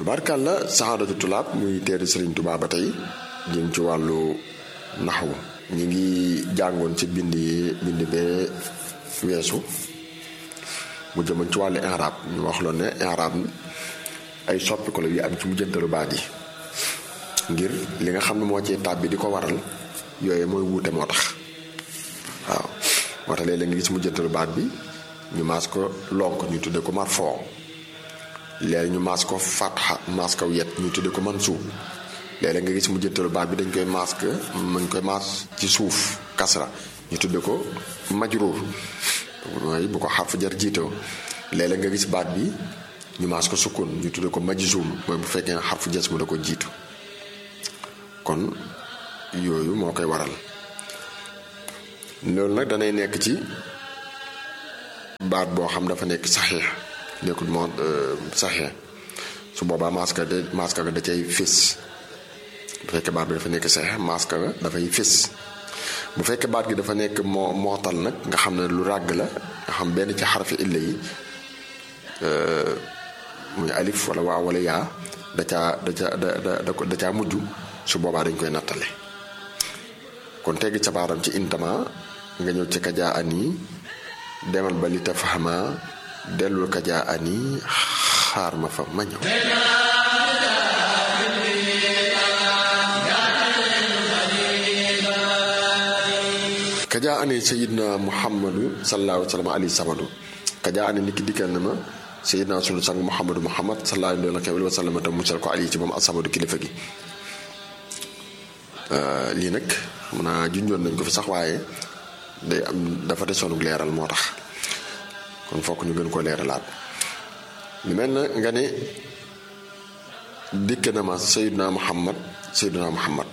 tubaarkàlla saxaadatu tulaab muy teeri Sëriñ Tuubaa ba tey jëm ci wàllu naxwu ñu ngi jàngoon ci bind yi bind bee weesu mu jëmoon ci wàllu inraab ñu wax loon ne inraab ay soppiku la yu am ci mujjantalu baat yi ngir li nga xam ne moo ci tàbbi di ko waral yooyu mooy wuute moo tax waaw moo tax léeg-léeg nga gis mujjantalu baat bi ñu maas ko lonk ñu tudde ko marfoo léegi ñu maas ko fatxa maas ko yet ñu tudde ko mansuub léeg-léeg nga gis mujjantalu baat bi dañ koy maas ko mañ koy maas ci suuf kasra ñu tudde ko majruur mooy bu ko xarf jar jiitoo léeg-léeg nga gis baat bi ñu maas ko sukkun ñu tudde ko majzuum mooy bu fekkee ne xarfu jas mu da ko jiitu kon yooyu moo koy waral loolu nag danay nekk ci baat boo xam dafa nekk saxiix nekkul moo saxiix su boobaa maska de maska ga da cay fés bu fekkee baat bi dafa nekk saxiix maska ga dafay fés bu fekkee baat gi dafa nekk moo mootal nag nga xam ne lu ràgg la nga xam benn ci xarfi illa yi muy alif wala waa wala yaa da caa da caa da da da caa mujj su boobaa dañ koy nattale kon tegg ca baaram ci intama nga ñëw ci kajaa ani demal ba li tafahama dellul kajaa ani xaar ma fa ma ñëw kajaa ani sayidna muhammadu sallallahu alayhi wa sallam ali samadu kajaa ani niki dikkal na ma sayidna sunu sang muhammadu muhammad sallallahu alayhi wa sallam te musal ko ali ci moom asamadu kilifa gi lii nag xam naa junjoon nañ ko fi sax waaye day am dafa desoonu leeral moo tax kon fokk ñu gën koo leeralaat lu mel na nga ne dikk na ma Seydina Muhammad Seydina Muhammad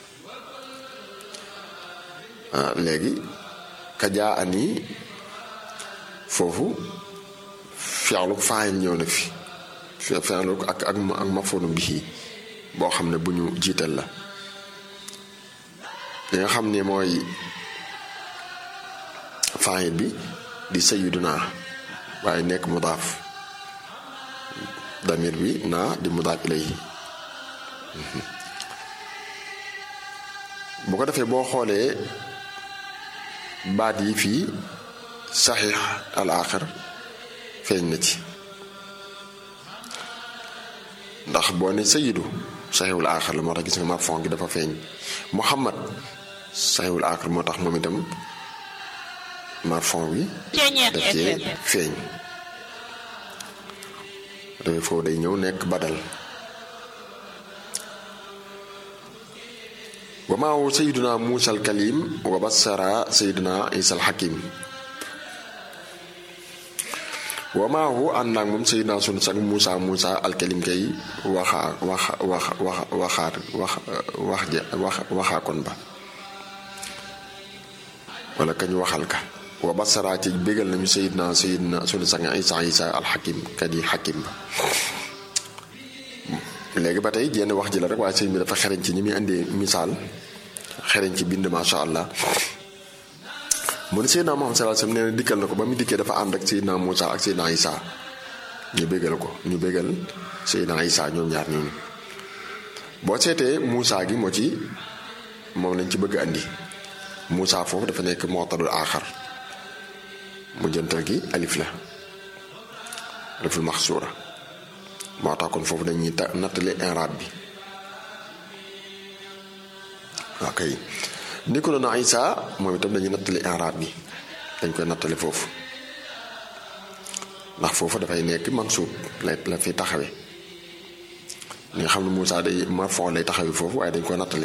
léegi kajaa ani foofu fi'lu faa'il ñëw na fi fi'lu ak ak ak mafoonu bihi boo xam ne bu ñu jiital la li nga xam ne mooy faayit bi di sayiduna waaye nekk mudaaf damir bi naa di mudaaf ilayhi bu ko defee boo xoolee baat yi fii saxiix al aaxir feeñ na ci ndax boo ne sayidu saxiixul aaxir la moo tax gis nga marfon gi dafa feeñ muhammad saxiwul aaxir moo tax moom itam marfon bi daf cee feeñ dafay foofu day ñëw nekk badal wa maahu sayiduna muusa al kalim wa bassara sayiduna isa al hakim wa maahu ànd naag moom sayiduna sunu sang muusa muusa al kalim kay waxa wax wax wax waxaat wax wax ja wax waxaakoon ba wala kañ waxal ka wa basara ci bégal nañu sayidna sayidna sunu sang isa isa alxakim kat yi xakim ba léegi ba tey jenn wax ji la rek waaye sëñ bi dafa xereñ ci ñi muy indee misaal xereñ ci bind masha allah mu ne sayidna Muhammad sallallahu alayhi wasallam nee na dikkal na ko ba mu dikkee dafa ànd ak sayidna Muusa ak sayidna isa ñu bégal ko ñu bégal sayidna isa ñoom ñaar ñooñu boo seetee Muusa gi moo ci moom lañ ci bëgg andi Moussa foofu dafa nekk mootadul aaxar mu jëntal gi alif la aliful maxsuura moo tax kon foofu dañuy ta nattale inraab bi waa kay ni ko doon Isa moom itam dañuy nattale inraab bi dañ koy nattale foofu ndax foofu dafay nekk mansuub lay la fi taxawe li nga xam ne Moussa day marfon lay taxawe foofu waaye dañ koy nattale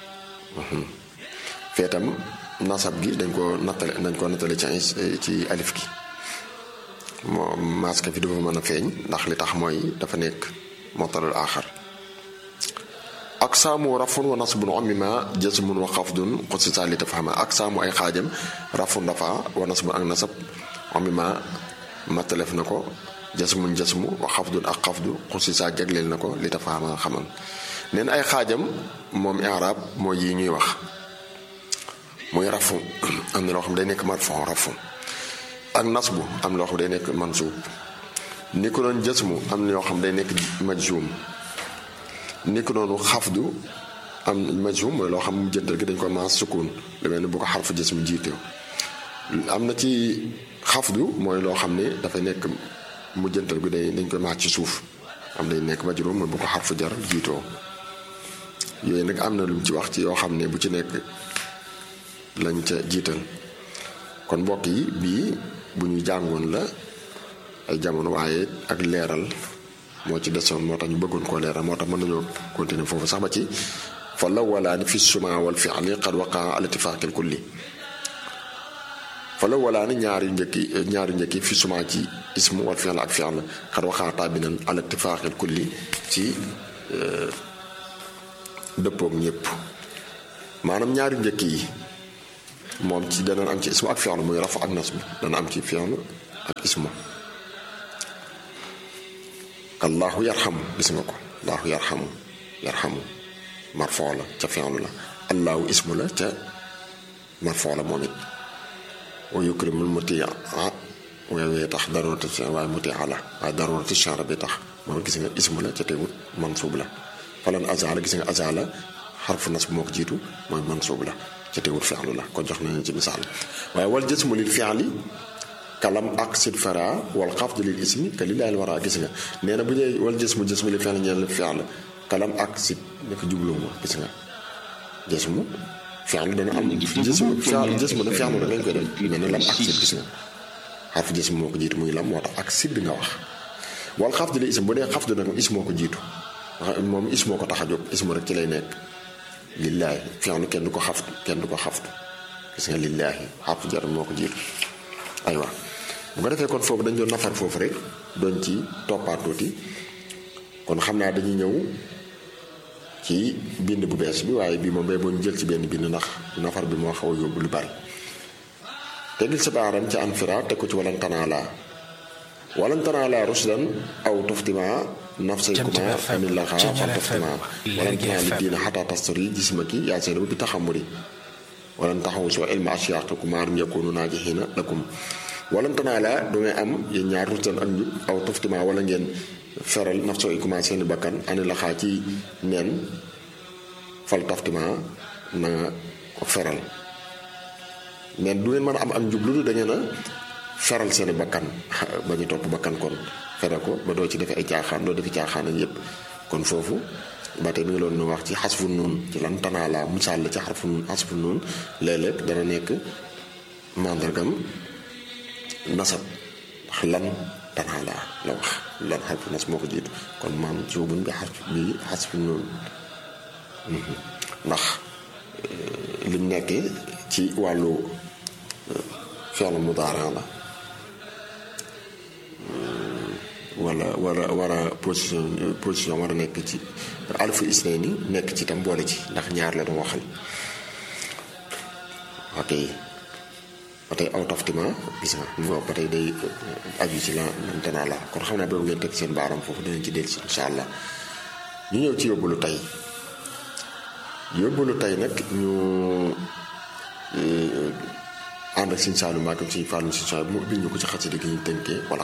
feetam nasab gi dañ ko nattale dañ ko nattale ci ci alif gi moo maska fi dafa mën a feeñ ndax li tax mooy dafa nekk motalul aaxar ak saamu rafun wa nasbun omima jasmun wa xafdun xusisa li tafahama ak saamu ay xaajam rafun rafa wa nasbun ak nasab omima mattalef na ko jasmun jasmu wa xafdun ak xafdu xusisa jagleel na ko li tafahama xamal neen ay xaajam moom i'raab mooy yi ñuy wax muy rafu am na loo xam day nekk marfon rafu ak nasbu am loo xam day nekk mansuub ni ko noonu jasmu am na yoo xam day nekk majzum ni ko noonu xafdu am majzum mooy loo xam mu jëntal gi dañ ko maas sukun lu mel ni bu ko xarfu jasmu jiite am na ci xafdu mooy loo xam ne dafay nekk mu jëntal gi day dañ koy maas ci suuf am day nekk majrum mooy bu ko xarfu jar jiitoo yooyu nag am na lu mu ci wax ci yoo xam ne bu ci nekk lañ ca jiital kon mbokk yi bii bu ñu jàngoon la ay jamono waaye ak leeral moo ci desoon moo tax ñu bëggoon koo leeral moo tax mën nañoo continuer foofu sax ba ci fa la walaani fi suma wal fi'li qad waqaa al ittifaaqil kulli fa la walaani ñaari njëkki ñaari njëkki fi suma ci ismu wal fi'l ak fi'l qad waqaa taabinan al ittifaaqil kulli ci dëppoog ñëpp maanaam ñaari njëkk yi moom ci dana am ci ismu ak fi'l muy rafu ak nasb dana am ci fi'l ak ismu allahu yarxamu gis nga ko allahu yarxamu yarxamu marfoo la ca fi'lu la allahu ismu la ca marfoo la moom it wa yukrimul mutia weewee tax darurati waaye mutia la waaye darurati chanre bi tax moom gis nga ismu la ca teewut mansuub la falan azala gis nga azala xarfu nasb moo ko jiitu mooy mansuub la ca teewut fi'lu la kon jox nañu ci misaal waaye wal jismu lil fi'li kalam ak sid fara wal xafd lil ismi ka lillahi wara gis nga nee na bu ñëwee wal jismu jismu li fi'l ñeel fi'l kalam ak sid nekk jublu ma gis nga jismu fi'l dana am jismu fi'l jismu na fi'l lañ koy def mel ne lam ak sid gis nga xarfu jismu moo ko jiitu muy lam moo tax ak sid nga wax wal xafd lil ismi bu dee xafd nag is moo ko jiitu moom is moo ko tax a jóg ismu rek ci lay nekk lillahi fi'l kenn du ko xaftu kenn du ko xaftu gis nga lillahi xarfu jar moo ko jiitu aywa bu ko defee kon foofu dañ doon nafar foofu rek doon ci toppaat tuuti kon xam naa dañuy ñëw ci bind bu bees bi waaye bii moom bay boo ñu jël ci benn bind ndax nafar bi moo xaw a yóbbu lu bari tegil sa baaram ci anfira teg ko ci walan tanaalaa walan tanaalaa rusdan aw tuftima nafsaykuma amin laxa fal tuftima walan tanaa li diina xataa tastari jismaki yaa seena bi taxamuri walan taxaw soo ilma asyaqikum maarum yakunu naajihina lakum walan tanaalaa du ngay am yéen ñaar rusdan ak njub aw tuftima wala ngeen feral naf soo commencé seeni bakkan ani la xaa ci neen fal taftima na nga ko feral mais du ngeen mën a am ak njub lu dul da ngeen a feral seeni bakkan ba ñu topp bakkan kon feral ko ba doo ci defee ay caaxaan doo defi caaxaan ak yépp kon foofu ba tey mi ngi loon nu wax ci xasfu nuun ci lan tanaalaa misaal la ci xarfu nuun xasfu nuun léeg-léeg dana nekk màndargam nasab ndax lan tanaalaa la wax lan xarfu nas moo ko jiitu kon maam suubun bi xarf bi xasfu nuun ndax lim nekkee ci wàllu fi'l mudaara la wala wala war a position position war a nekk ci alfu isnayni nekk ci tam boole ci ndax ñaar la doon waxal ok ba tey aw taftima gis nga moom ba tey day aju ci la lantanaa la kon xam naa boobu ngeen teg seen baaram foofu dinañ ci dellusi incha allah ñu ñëw ci yóbbulu tey yóbbulu tey nag ñu ànd ak Sëñ Saalu Mbàkke Sëñ Faalu Sëñ Saalu mu ubbil ñu ko ci xasida gi ñu tënkee wala